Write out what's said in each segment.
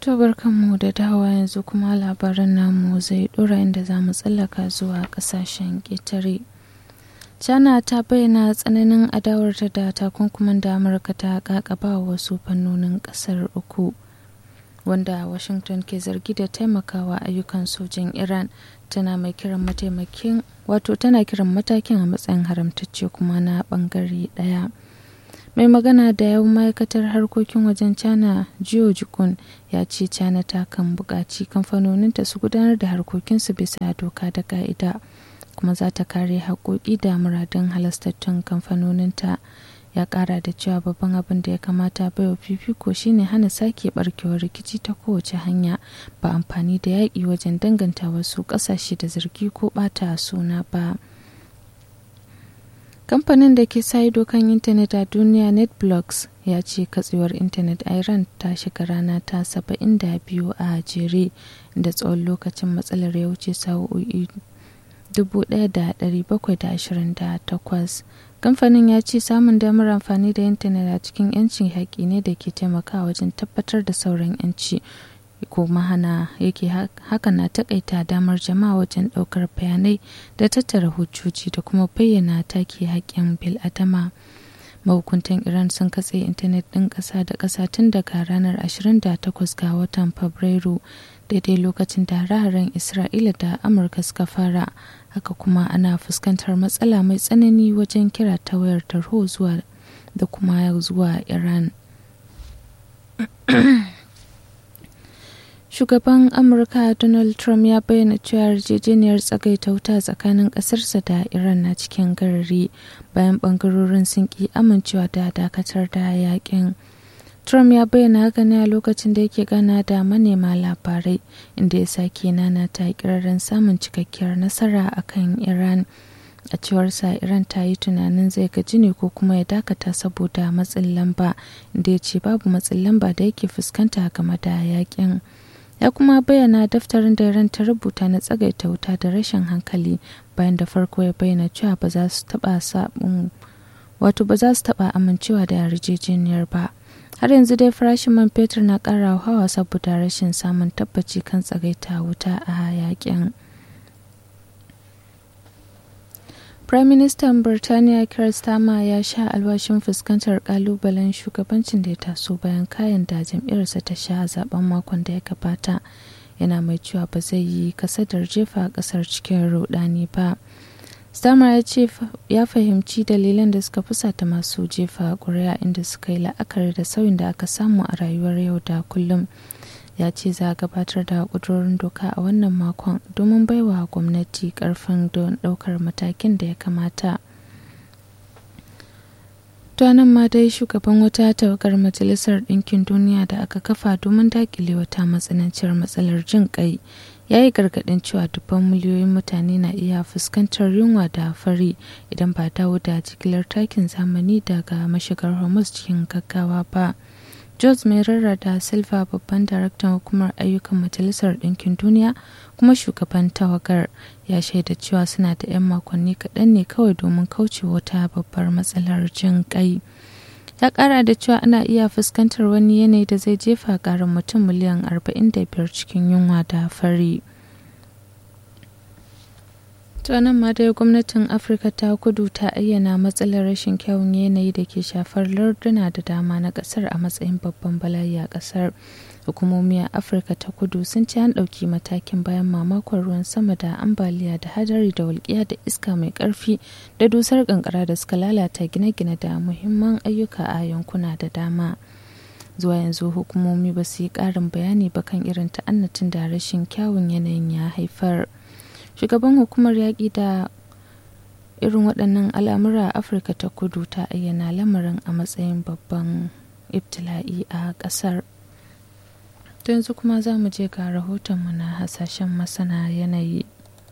To barkanmu da dawa yanzu kuma labaran namu zai dora inda za mu tsallaka zuwa kasashen ƙetare. China ta bayyana tsananin adawarta da takunkuman da Amurka ta kakaba wasu fannonin ƙasar uku. Wanda Washington ke zargi da taimakawa ayyukan sojin Iran tana mai kiran mataimakin wato tana kiran matakin a matsayin haramtacce kuma na bangare ɗaya. mai magana da yawan ma'aikatar harkokin wajen china jiyo jikun ya ce china ta kan buƙaci kamfanoninta su gudanar da harkokinsu bisa doka da ka'ida kuma za ta kare haƙoƙi da muradun halastattun kamfanoninta ya ƙara da cewa babban abin da ya kamata baiwa fifiko shine hana sake barkewar rikici ta kowace hanya ba amfani da yaƙi wajen danganta wasu ƙasashe da zargi ko ɓata suna ba. kamfanin da ke sa ido kan intanet a duniya netblocks ya ce katsewar intanet a iran ta shiga rana ta 72 a jere da tsawon lokacin matsalar ya wuce sa'o'i 1728 kamfanin ya ce samun damar amfani da intanet a cikin 'yancin haƙi ne da ke taimakawa wajen tabbatar da sauran 'yanci kuma hana yake haka na takaita damar jama'a wajen daukar bayanai da tattara hujjoji da kuma bayyana take haƙƙin bil'adama mahukuntan iran sun katse intanet ɗin ƙasa da ƙasa tun daga ranar 28 ga watan fabrairu daidai lokacin da hare-haren isra'ila da amurka suka fara haka kuma ana fuskantar matsala mai tsanani wajen kira ta wayar tarho zuwa da kuma zuwa iran shugaban amurka donald trump ya bayyana cewa yarjejeniyar tsagaita wuta tsakanin ƙasarsa da iran na cikin garari bayan bangarorin sun ki amincewa da dakatar da yakin trump ya bayyana haka ne a lokacin da yake gana da manema labarai inda ya sake nana ta kiraren samun cikakkiyar nasara akan iran a cewarsa iran ta yi tunanin zai gaji ne ko kuma ya dakata saboda matsin lamba inda ya ce babu matsin lamba da yake fuskanta game da yakin ya kuma bayyana daftarin da Iran ta rubuta na tsagaita wuta da rashin hankali bayan da farko ya bayyana cewa ba za su taba sabon wato ba za su taba amincewa da yarjejeniyar ba har yanzu dai farashin man fetur na ƙara hawa saboda rashin samun tabbaci kan tsagaita wuta a yakin Prime Minister Birtaniya Keir Starmer ya sha alwashin fuskantar kalubalen shugabancin da ya taso bayan kayan da jam'iyyarsa ta sha a zaben makon da ya gabata. Yana mai cewa ba zai yi kasadar jefa kasar cikin rudani ba. Starmer ya ce ya fahimci dalilan da suka fusata masu jefa ƙuri'a inda suka yi la'akari da sauyin da aka samu a rayuwar yau da kullum. ya ce za a gabatar da ƙudurorin doka a wannan makon domin baiwa gwamnati ƙarfin don ɗaukar matakin da ya kamata. nan ma dai shugaban wata tawagar majalisar ɗinkin duniya da aka kafa domin daƙile wata matsananciyar matsalar jin ƙai ya yi gargaɗin cewa dubban miliyoyin mutane na iya fuskantar yunwa da fari idan ba dawo da jigilar takin zamani daga mashigar hormuz cikin gaggawa ba. George Merera da Silva babban daraktan hukumar ayyukan Majalisar Ɗinkin Duniya kuma shugaban tawagar ya shaida cewa suna da 'yan makonni kaɗan ne kawai domin kauce wata babbar matsalar jin ƙai. Ya ƙara da cewa ana iya fuskantar wani yanayi da zai jefa ƙarin mutum miliyan 45 cikin yunwa da fari. To nan ma dai gwamnatin Afirka ta kudu ta ayyana matsalar rashin kyawun yanayi da ke shafar larduna da dama na kasar a matsayin babban bala'i a kasar. Hukumomi a Afirka ta kudu sun ci an ɗauki matakin bayan mamakon ruwan sama da ambaliya da hadari da walƙiya da iska mai ƙarfi da dusar ƙanƙara da suka lalata gine-gine da muhimman ayyuka a yankuna da dama. Zuwa yanzu hukumomi ba su yi ƙarin bayani ba kan irin ta'annatin da rashin kyawun yanayin ya haifar. shugaban hukumar yaƙi da irin waɗannan al'amura a afirka ta kudu ta ayyana lamarin a matsayin babban ibtila'i a ƙasar to yanzu kuma za mu je ga rahotonmu na hasashen masana yanayi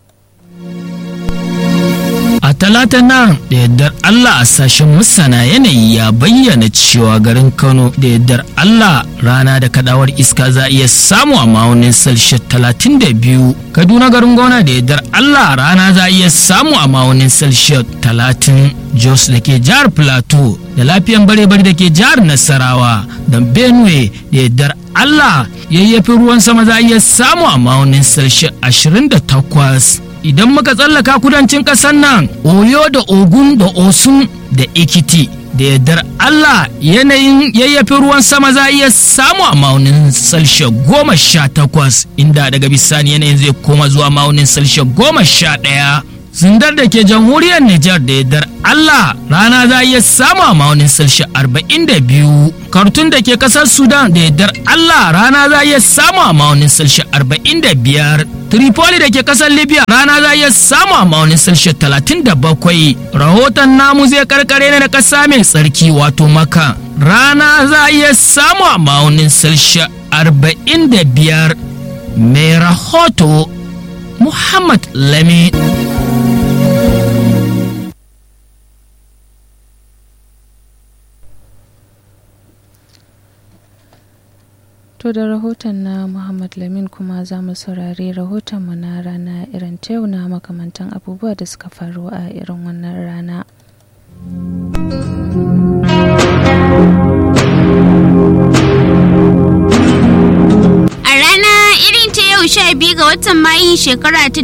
A talata nan da yardar Allah a sashen masana yanayi ya bayyana cewa garin Kano da yardar Allah rana da kadawar iska za iya samu a ma'aunin Celsius 32. Kaduna garin gona da yardar Allah rana za iya samu a ma'aunin Celsius 30. Jos da ke jihar Plateau da lafiyan bare-bare da ke jihar Nasarawa da Benue da yardar Allah yayyafin ruwan sama za a iya samu a ma'aunin salshi 28 idan muka tsallaka kudancin ƙasar nan oyo da ogun da osun da ikiti da yardar Allah yanayin yayyafin ruwan sama za a iya samu a ma'aunin salshe goma sha takwas inda daga bisani yanayin zai koma zuwa ma'aunin salshe goma sha ɗaya zindar da ke jamhuriyar Nijar da yardar Allah rana za a iya samu a ma'aunin salshe arba'in da biyu kartun da ke kasar Sudan da yardar Allah rana za a iya samu a ma'aunin salshe arba'in da biyar Tripoli da ke kasar Libya rana za a iya samu a ma'aunin salshe talatin da bakwai rahoton namu zai karkare ne da kasa mai tsarki wato maka rana za a iya samu a ma'aunin salshe arba'in da biyar mai rahoto Muhammad Lami. To da rahoton na Muhammad Lamin kuma za mu saurari rahotonmu na rana irin ta yau na makamantan abubuwa da suka faru a irin wannan rana. A rana irin ta yau sha biyu ga watan Mayu shekara ta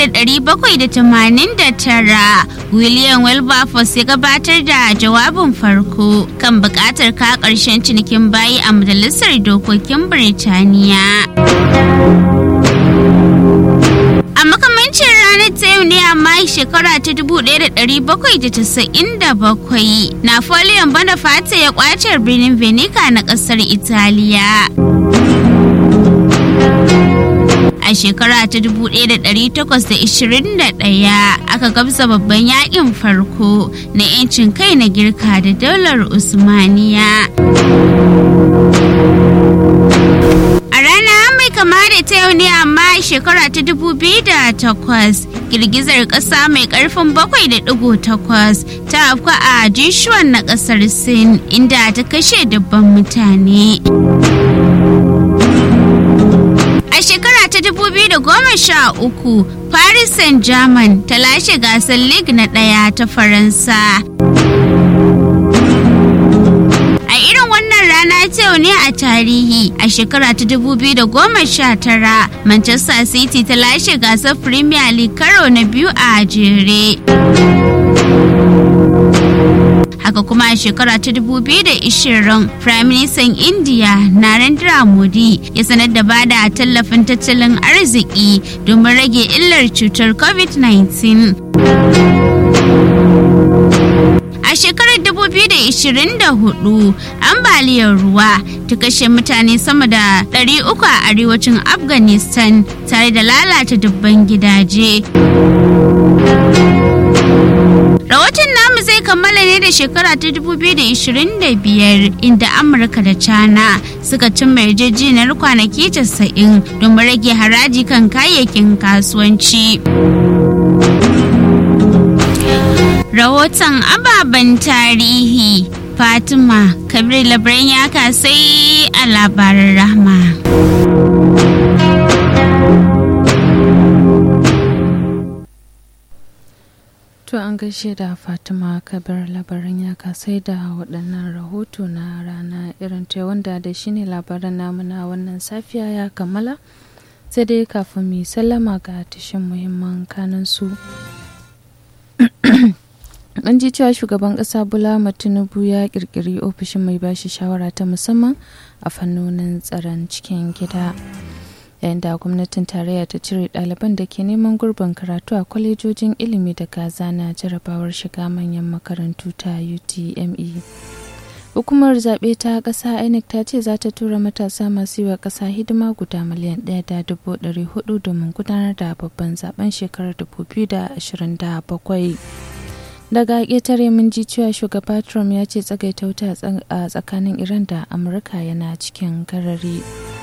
1789 William Wilberforce ya gabatar da jawabin farko kan buƙatar ka ƙarshen cinikin bayi a Majalisar Dokokin Birtaniya. A makamancin ranar ta yau ne a Mayu shekara ta 1797 Napoleon Bonaparte ya kwace birnin Venica na ƙasar Italiya. a shekara ta 1821 aka gabza babban yakin farko na 'yancin kai na girka da daular usmaniya a rana mai kama da ta yau ne amma shekara ta 2008 girgizar ƙasa mai ƙarfin 7.8 ta afka a jishuwan na ƙasar sin inda ta kashe dubban mutane A shekara ta 2013, Paris Saint-Germain ta lashe gasar League na ɗaya ta Faransa. A irin wannan rana ta yau ne a tarihi a shekara ta 2019 Manchester City ta lashe gasar Premier League karo na biyu a jere. haka kuma a shekara ta 2020 prime minister india narendra modi ya sanar da bada tallafin tattalin arziki domin rage illar cutar covid-19 a shekarar 2024 ambaliyar ruwa ta kashe mutane sama da 300 a arewacin afghanistan tare da lalata dubban gidaje Rahoton namu zai kammala ne da shekara ta 2025 inda Amurka da China suka cimma yarjejeniyar kwanaki 90 domin rage haraji kan kayayyakin kasuwanci. Rahoton ababen tarihi Fatima Kabir Labaran ya kasai a labarin rahma. To an gaishe da Fatima Kabir labarin ya kasai da waɗannan rahoto na rana irin ta wanda da shi ne labaran namu na wannan safiya ya kammala sai dai kafin mu sallama ga tashin muhimman kanan su. An ji cewa shugaban ƙasa Bola Tinubu ya ƙirƙiri ofishin mai bashi shawara ta musamman a fannonin tsaron cikin gida. yayin da gwamnatin tarayya ta cire ɗaliban da ke neman gurbin karatu a kwalejojin ilimi da gaza na jarabawar shiga manyan makarantu ta utme hukumar zaɓe ta ƙasa inec ta ce za ta tura matasa masu yi wa ƙasa hidima guda miliyan ɗaya da dubu ɗari hudu domin gudanar da babban zaben shekarar dubu biyu da ashirin da bakwai daga ƙetare mun ji cewa shugaba trump ya ce tsagaita wuta a tsakanin iran da amurka yana cikin garari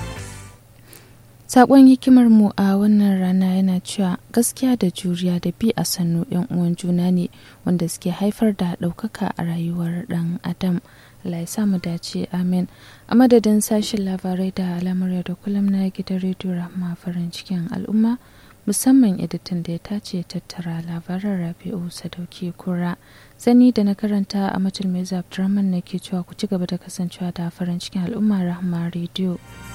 Sakon hikimar mu a wannan rana yana cewa gaskiya da juriya da bi a sannu yan uwan juna ne wanda suke haifar da ɗaukaka a rayuwar ɗan adam. Allah ya samu dace amin. A madadin sashen labarai da alamar da kullum na gidan rediyo rahma farin cikin al'umma musamman editan da ya tace tattara labaran rabi'u sadauki kura sani da na karanta a matul mai na ke cewa ku ci gaba da kasancewa da farin cikin al'umma rahma rediyo.